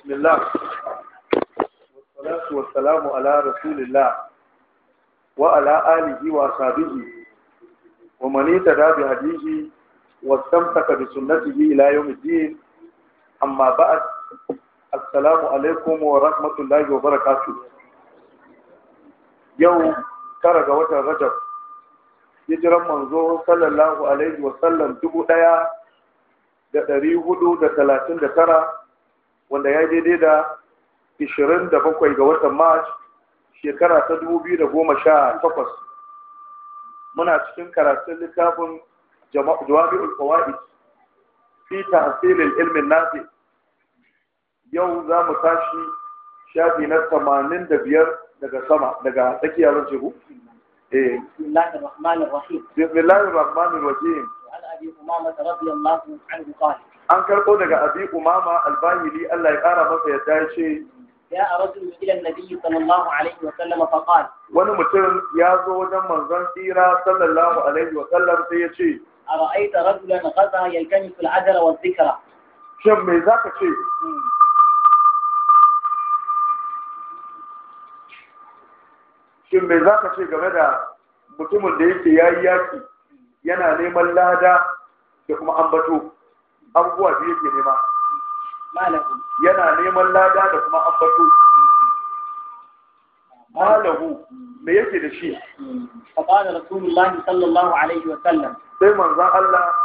بسم الله والصلاة والسلام على رسول الله وعلى آله وصحبه ومن اهتدى بهديه واستمسك بسنته إلى يوم الدين أما بعد السلام عليكم ورحمة الله وبركاته يوم ترى وتر رجب hijiran manzo sallallahu alaihi wasallam dubu ɗaya da ɗari hudu da talatin da tara wanda ya daidai da ishirin da bakwai ga watan march shekara ta dubu biyu da goma sha takwas muna cikin karatun littafin jawabi'ul fawaid fi tahsilil ilmin nafi yau za mu tashi shafi na tamanin da biyar daga sama daga tsakiyar rajihu بسم الله الرحمن الرحيم بسم الله الرحمن الرحيم وعن ابي امامه رضي الله عنه قال an karɓo daga abi umama albahili Allah ya ƙara masa yadda ya ce جاء رجل الى النبي صلى الله عليه وسلم فقال wani mutum ya zo wajen manzon tsira sallallahu alaihi wa sallam sai ya ce ارايت رجلا غزا يلتمس العجل والذكر shin me zaka ce shin me zaka ce game da mutumin da yake yayi yaki yana neman lada da kuma ambato abubuwa da yake nema ما له yana neman lada da kuma ambato malahu me yake da shi فقال رسول الله صلى الله عليه وسلم sai manzon Allah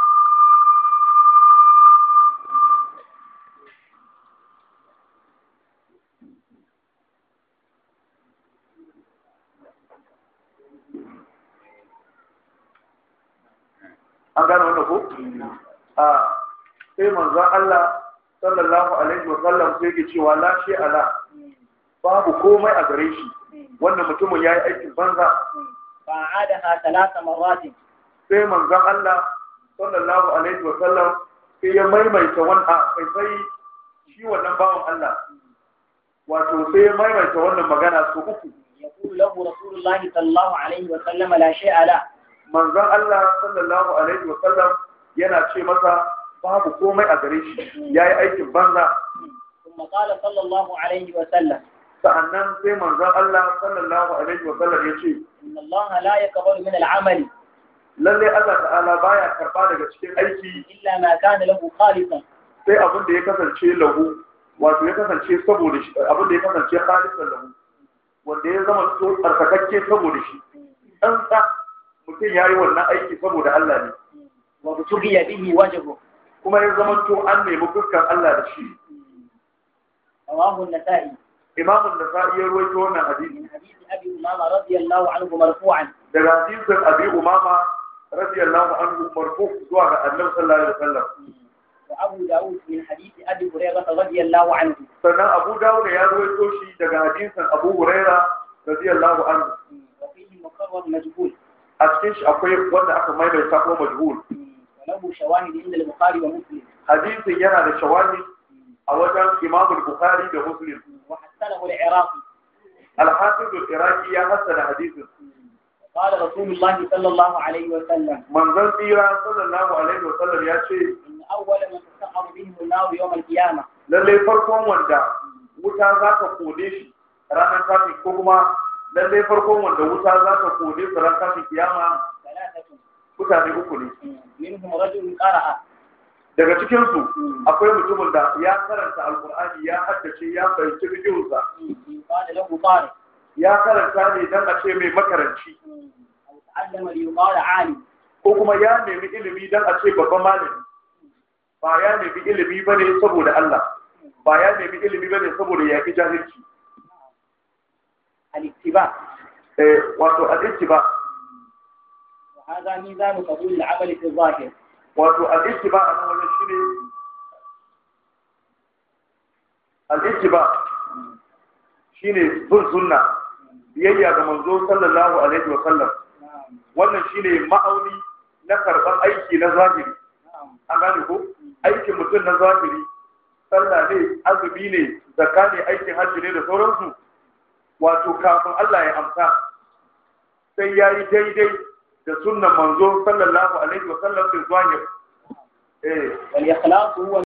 an gane wannan ko a sai manzon Allah sallallahu alaihi wa sallam sai ke cewa la shi ala babu komai a gare shi wannan mutumin yayi aikin banza فأعادها ثلاث مرات sai manzon Allah sallallahu alaihi wa sallam sai ya maimaita wannan kai sai shi wannan bawan Allah wato sai ya maimaita wannan magana su uku يقول له رسول الله صلى الله عليه وسلم لا شيء له manzon Allah sallallahu alaihi wa sallam yana ce masa babu komai a gare shi yayi aikin banza ثم قال صلى الله عليه وسلم sa'annan sai manzon Allah sallallahu alaihi wa sallam ya ce إن الله لا يقبل من العمل lalle Allah ta'ala baya karba daga cikin aiki إلا ما كان له خالصا sai abin da ya kasance lahu wato ya kasance saboda shi abin da ya kasance khalisan lahu wanda ya zama to tsarkakakke saboda shi dan sa mutum yayi wannan aiki saboda Allah ne وابتغي به وجهه kuma ya zama to an nemi fuskar Allah da shi رواه النسائي Imam an-Nasa'i ya rawaito wannan hadisi من حديث أبي أمامة رضي الله عنه مرفوعا daga hadisin Abi Umama radiyallahu anhu marfu zuwa ga Annabi sallallahu alaihi wasallam وأبو داود من حديث أبي هريرة رضي الله عنه sannan Abu Dawud ya rawaito shi daga hadisin Abu Huraira radiyallahu anhu وفيه مقرر مجهول a cikin shi akwai wanda aka maimaita ko majhul وله شواهد عند البخاري ومسلم hadisin yana da shawahid a wajen Imam Bukhari da Muslim وحسنه العراقي Al-Hafiz al-Iraqi ya hassana hadisin قال رسول الله صلى الله عليه وسلم manzon tsira sallallahu alaihi wa sallam ya ce إن أول من تسعر بهم النار يوم القيامة lalle farkon wanda wuta za ta kone shi ranar tashin ko kuma lalle farkon wanda wuta za ta kone su ranar tashin kiyama ثلاثة mutane uku ne منهم رجل قرأ daga cikin su akwai mutumin da ya karanta alqur'ani ya haddace ya fahimci fikihunsa قال له طارق ya karanta ne dan a ce mai makaranci أو تعلم ليقال عالم ko kuma ya nemi ilimi dan a ce babban malami ba ya nemi ilimi bane saboda Allah ba ya nemi ilimi bane saboda yaki jahilci الاتباع eh wato al-ittiba وهذا ميزان قبول العمل في الظاهر wato al-ittiba a nan wajen shine al-ittiba shine bin sunna biyayya ga manzo sallallahu alaihi wa sallam نعم wannan shine ma'auni na karban aiki na zahiri نعم an gane ko aikin mutum na zahiri sallah ne azumi ne zakka ne aikin hajji ne da sauransu wato kafin Allah ya amsa sai ya yi daidai da sunnan manzo sallallahu alaihi wa sallam fi zahir eh والإخلاص هو